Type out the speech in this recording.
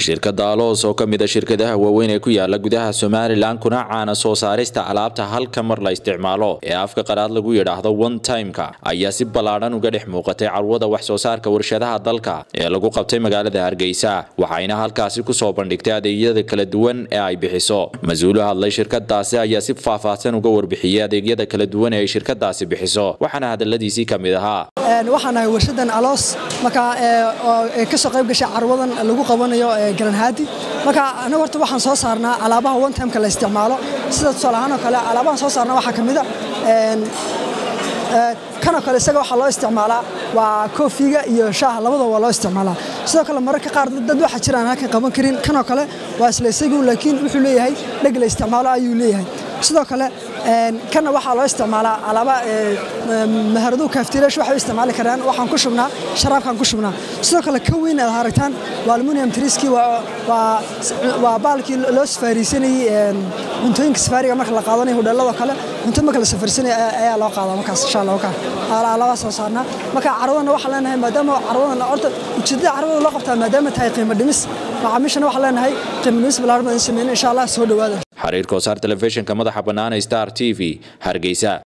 shirkadda aloos oo ka mid a shirkadaha waaweyn ee ku yaala gudaha somalilan kuna caana soo saarista alaabta halka mar la isticmaalo ee afka qaraad lagu yidhaahdo one timeka ayaa si ballaadhan uga dhex muuqatay carwada wax soo saarka warshadaha dalka ee lagu qabtay magaalada hargeysa waxayna halkaasi kusoo bandhigtay adeegyada kala duwan ee ay bixiso mas-uulu hadlay shirkadaasi ayaa si faahfaahsan uga warbixiyey adeegyada kala duwan ee ay shirkadaasi bixiso waxaana hadaladiisii ka mid ahaa waxaan nahay warshadan aloos marka ka soo qayb gashay carwadan lagu qabanayo galanhaadi marka anaga horta waxaan soo saarnaa alaabaha one timeka la isticmaalo sida tusaale ahaan oo kale alaabahan soo saarnaa waxaa ka mid a kanoo kale isaga waxaa loo isticmaalaa waa koofiga iyo shaaha labadaba waa loo isticmaalaa sidoo kale mararka qaar dad waxaa jira aan halkan qaban karin kanoo kale waa isla isagu laakiin wuxuu leeyahay dheg la isticmaalo ayuu leeyahay sidoo kale kana waxaa loo isticmaalaa alaaba maharaduhu kaaftireesh waxay u isticmaali karaan waxaan ku shubnaa sharaabkaan ku shubnaa sidoo kale ka weyn aad aragtaan waa aluminium triski waa baalkii loo safaariisanayey cuntooyinka safaariga marka la qaadanayo hudheelladoo kale cunto marka la safaarisanaya ayaa loo qaadaa markaas insha allah ka alaabaa soo saarnaa marka carwadana waxaan leenahay maadaama carwadan horta ujeedada carwada loo qabtaa maadaama tahay qiimo dhimis macaamiishana waxaan leenahay qiimo dhimis balaaran badan sameyn insha allah soo dhowaada xiriirka wasaar telefishinka madaxa bannaan star t v hargeysa